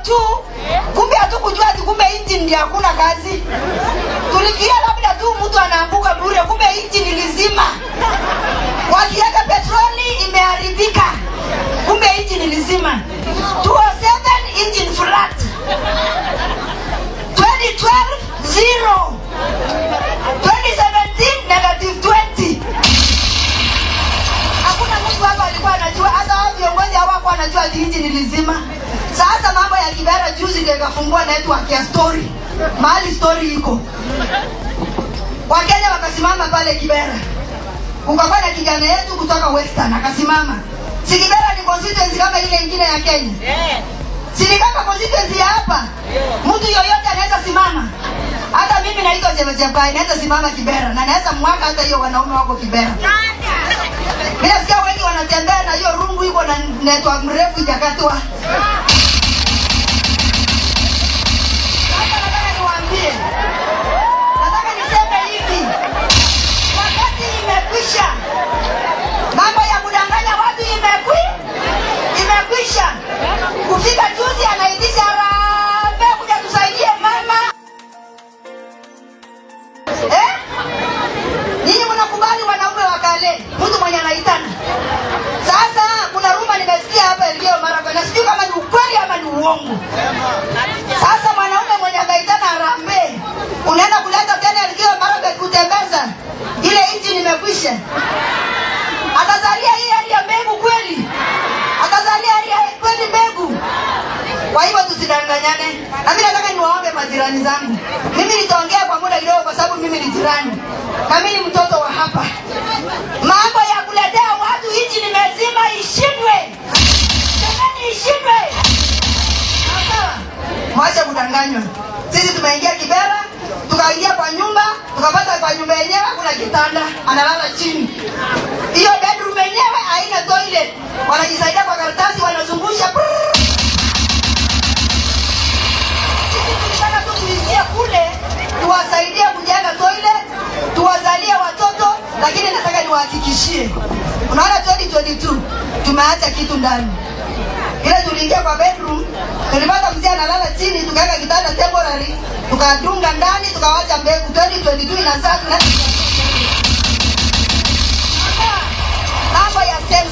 tu kumbe hatukujua ati kumbe engine ndio hakuna kazi tulikia labda tu mtu anaanguka bure kumbe engine ilizima wakiweka petroli imeharibika kumbe engine ilizima 207 engine flat 2012 zero 2017 negative 20 hakuna mtu hapa alikuwa anajua hata hao viongozi hawakuwa anajua ati nchi ni lizima sasa mambo ya kibera juzi ndio ikafungua network ya story mahali story iko wakenya wakasimama pale kibera kukakuwa na kijana yetu kutoka western akasimama si kibera ni constituency kama ile ingine ya kenya sinikaka constituency ya hapa mtu yoyote anaweza simama hata mimi naitwa chepechepai naweza simama kibera na naweza mwaka hata hiyo wanaume wako kibera mi nasikia wengi wanatembea na hiyo rungu iko na network mrefu ijakatwa Sasa nataka niwaambie nataka niseme hivi wakati imekwisha mambo ya kudanganya watu imekwi imekwisha kufika juzi anaitisha harambee kuja tusaidie mama eh? nyinyi mnakubali wanaume wa kale mtu mwenye anaitana sasa kuna ruma nimesikia hapa ilio mara na sijui kama ni ukweli ama ni uongo sasa mwanaume mwenye anaitana harambee unaenda kuleta tena ilio mara kutembeza ile nchi nimekwisha atazalia hii hali ya mbegu kweli atazalia hali ya kweli mbegu kwa hivyo tusidanganyane na mi nataka niwaombe majirani zangu mimi nitaongea kwa muda kidogo kwa sababu mimi ni jirani na mi ni mtoto wa hapa mambo ya kuletea watu nchi nimezima ishindwe jamani ishindwe sawa mwache kudanganywa sisi tumeingia kibera tukaingia kwa nyumba tukapata kwa nyumba yenyewe kuna kitanda analala chini hiyo bedroom yenyewe haina toilet wanajisaidia kwa karatasi wanazungusha Brrr. Sisi tulitaka tu tuingie kule tuwasaidie kujenga toilet tuwazalie watoto lakini nataka niwahakikishie unaona 2022 tumeacha kitu ndani ile tuliingia kwa bedroom tulipata mzee analala chini tukaweka kitanda temporary tukadunga ndani tukawacha mbegu 2022 inazaa tuna mambo ya sensa